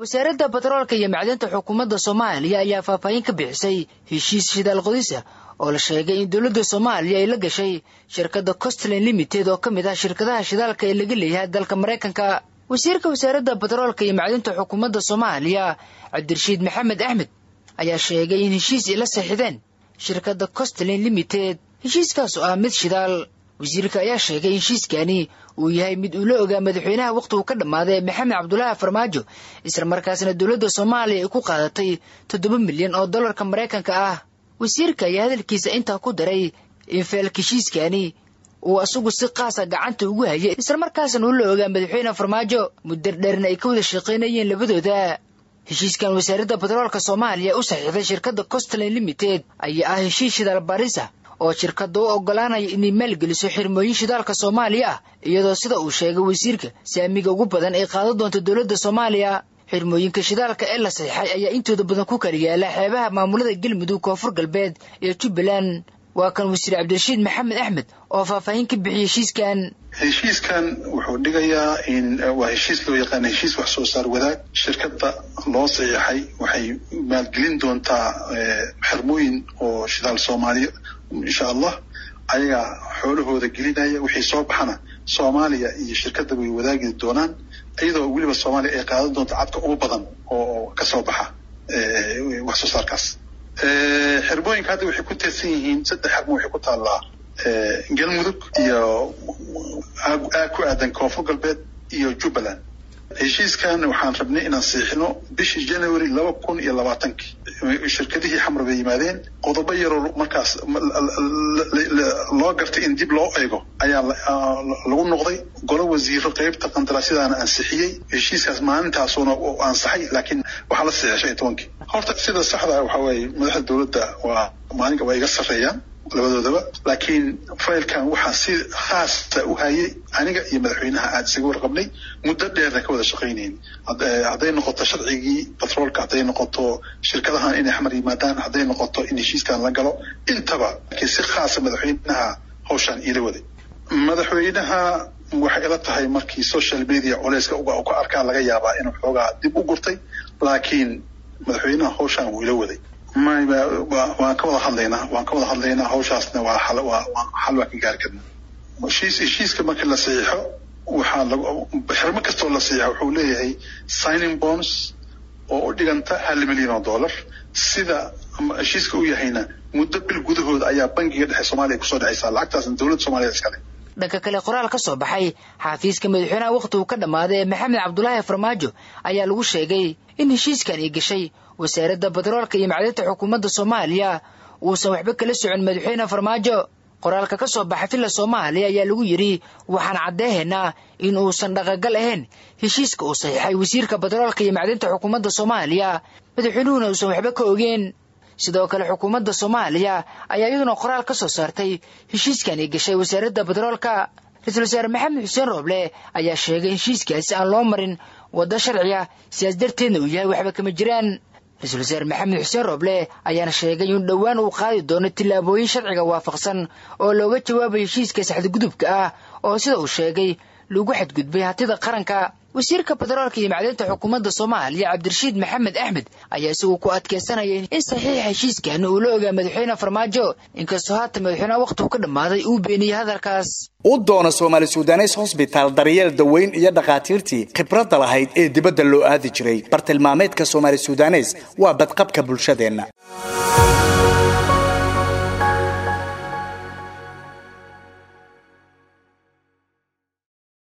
wasaaradda batroolka iyo macdinta xukuumadda soomaaliya ayaa faahfaahin ka bixisay heshiis shidaal qodisa oo la sheegay in dowladda soomaaliya ay la gashay shirkadda costland limited oo ka mid ah shirkadaha shidaalka ee laga leeyahay dalka maraykanka wasiirka wasaaradda batroolka iyo macdinta xukuumadda soomaaliya cabdirashiid maxamed axmed ayaa sheegay in heshiis ay la saxiixdeen shirkadda costland limited heshiiskaas oo ah mid shidaal wasiirka ayaa sheegay in heshiiskani uu yahay mid uu la ogaa madaxweynaha wakhtigu ka dhammaaday maxamed cabdulaahi farmaajo isla markaasna dowladda soomaaliya ay ku qaadatay toddoba milyan oo dollarka maraykanka ah wasiirka ayaa hadalkiisa intaa ku daray in feelka heshiiskani uu asagu si qaasa gacanta ugu hayay islamarkaasna uu la ogaa madaxweyne farmaajo muddo dheerna ay ka wada shaqaynayeen labadooda heshiiskan wasaaradda batroolka soomaaliya u saxiixday shirkadda costland limited ayaa ah heshiis shidaal barisa oo shirkadda u oggolaanaya inay maalgeliso xirmooyin shidaalka soomaaliya ah iyadoo sida uu sheegay wasiirka saamiga ugu badan ay qaadan doonto dowladda soomaaliya xirmooyinka shidaalka ee la saxiixay ayaa intooda badan ku kala yaala xeebaha maamulada galmudug koonfur galbeed iyo jubbaland waa kan wasiir cabdirashiid maxamed axmed oo faahfaahin ka bixiyey heshiiskan heshiiskan wuxuu dhigayaa in waa heshiis loo yaqaana heshiis wax soo saar wadaag shirkadda loo saxiixay waxay maalgelin doontaa xirmooyin oo shidaal soomaaliya insha allah ayagaa xoolahooda gelinaya wixii soo baxana soomaaliya iyo shirkadda way wadaagi doonaan iyadoo weliba soomaaliya ay qaadan doonto cadka ugu badan oo ka soo baxa wax soo saarkaas xirmooyinka hadda waxay ku teedsan yihiin saddex xirmo waxay ku taallaa galmudug iyo aag ku aadan koonfur galbeed iyo jubbaland heshiiskan waxaan rabnay inaan siixino bishii january laba kun iyo labaatankii shirkadihii xamar bay yimaadeen qodobo yaroo markaas loo gartay in dib loo eego ayaa lagu noqday golo wasiiro qeybta qandaraasyadaana ansixiyey heshiiskaas maalintaasuuna ansaxay laakiin waxaa la saxiixay shan iyo tobankii horta sida saxda waxa weeye madaxda dowladda waa maalinka waa iga sarreeyaan labadoodaba laakiin faylkan waxaa si khaasa u hayay aniga iyo madaxweynaha aada isaga warqabnay muddo dheerna ka wada shaqaynayn hadday noqoto sharcigii batroolka hadday noqoto shirkadahan inay xamar yimaadaan hadday noqoto in heshiiskan la galo intaba laakiin si khaasa madaxweynaha hawshaan iila waday madaxweynaha waxay ila tahay markii social media culeyska uga ka arkaa laga yaabaa inuu xoogaa dib u gurtay laakiin madaxweynaha hawshaan wuu ila waday waan ka wada hadlaynaa waan ka wada hadlaynaa hawshaasna waa xal waa xal waa ka gaari karnaa heshiis heshiiska markii la saxiixo waxaa lagu xirmo kastoo la saxiixo wuxuu leeyahay signing bonds oo u dhiganta hal milyan oo dollar sida heshiiska u yahayna muddo bil gudahooda ayaa bangiga dhexe soomaaliya kusoo dhexaysaa lacagtaasna dowladda soomaaliya iskale dhanka kale qoraal ka soo baxay xaafiiska madaxweynaha wakhtigu ka dhammaaday ee maxamed cabdulaahi farmaajo ayaa lagu sheegay in heshiiskan ay gashay wasaaradda batroolka iyo macdinta xukuumadda soomaaliya uusan waxba kala socon madaxweyne farmaajo qoraalka ka soo baxa villa soomaaliya ayaa lagu yidhi waxaan caddeehaynaa in uusan dhaqagal ahayn heshiiska uu saxiixay wasiirka batroolka iyo macdinta xukuumadda soomaaliya madaxweynuhuna uusan waxba ka ogeen sidoo kale xukuumadda soomaaliya ayaa iyaduna qoraal ka soo saartay heshiiskan ay gashay wasaaradda batroolka ra-iisul wasaare maxamed xuseen rooble ayaa sheegay heshiiskaasi aan loo marin waddo sharciya sidaas darteedna uu yahay waxba kama jiraan ra-iisul wasaare maxamed xuseen rooble ayaana sheegay in dhowaan uu qaadi doono tillaabooyin sharciga waafaqsan oo looga jawaabayo heshiiska saxdagudubka ah oo sida uu sheegay lagu xadgudbay hantida qaranka wasiirka batroolka iyo macdinta xukuumadda soomaaliya cabdirashiid maxamed axmed ayaa isagu ku adkeysanaya in saxiixa heshiiskan uu la ogaa madaxweyne farmaajo inkastoo haatan madaxweyneha wakhtigu ka dhammaaday uu beeniyey hadalkaas u doona soomaali sudanes hosbitaal daryeel daweyn iyo dhakhaatiirtii khibradda lahayd ee dibadda loo aadi jiray bartilmaameedka soomaali sudanes waa badqabka bulshadeenna